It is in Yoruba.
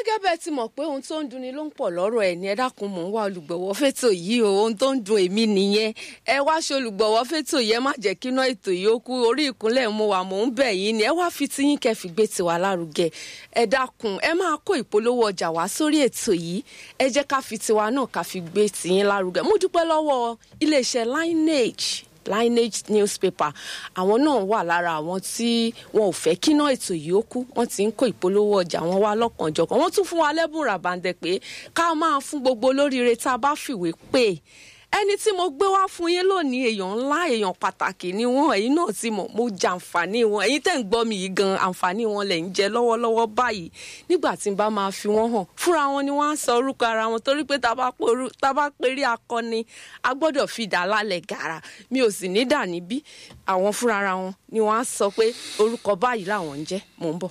gẹ́gẹ́ bẹ́ẹ̀ ti mọ̀ pé ohun tó ń dunni ló ń pọ̀ lọ́rọ̀ ẹ̀ ní ẹ dákun mò ń wá olùgbọ̀wọ́ fẹ́tò yìí o ohun tó ń dun èmi nìyẹn ẹ wá ṣe olùgbọ̀wọ́ fẹ́tò yìí ẹ má jẹ́ kí iná ètò yìí ó kú orí ìkúnlẹ̀ mo wà mò ń bẹ̀ yín ni ẹ wá fi tiyín kẹ́ fi gbé tiwa lárugẹ ẹ dákun ẹ máa kó ìpolówó ọjà wá sórí ètò yìí ẹ jẹ́ ká fi tiwa náà ká fi gbé tiyín lárugẹ mo dúpẹ́ lọ́wọ́ iléeṣẹ́ lineage lineage newspaper àwọn náà wà lára àwọn tí wọn ò fẹ́ kíná ètò yìí ó kú wọ́n ti ń kó ìpolówó ọjà wọn wá lọ́kànjọ̀kan wọ́n tún fún wa lẹ́bùn ràbàǹdẹ̀ pé ká máa fún gbogbo olóríire tá a bá fìwé pè ẹni tí mo gbé wá fún yín lónìí èèyàn ńlá èèyàn pàtàkì ni wọn ẹ̀yin náà ti mọ̀ mo jẹ àǹfààní wọn ẹ̀yin tẹ́ ń gbọ́ mi yìí gan àǹfààní wọn lẹ̀ ń jẹ lọ́wọ́lọ́wọ́ báyìí nígbà tí n bá máa fi wọ́n hàn fúnra wọn ni wọ́n á sọ orúkọ ara wọn torí pé tá a bá perí akọni a gbọ́dọ̀ fi dà lálẹ́ gàrà mi ò sì ní dà níbí àwọn fúnra ara wọn ni wọ́n á sọ pé orúkọ báyìí làwọn ń jẹ́ mò ń bọ̀.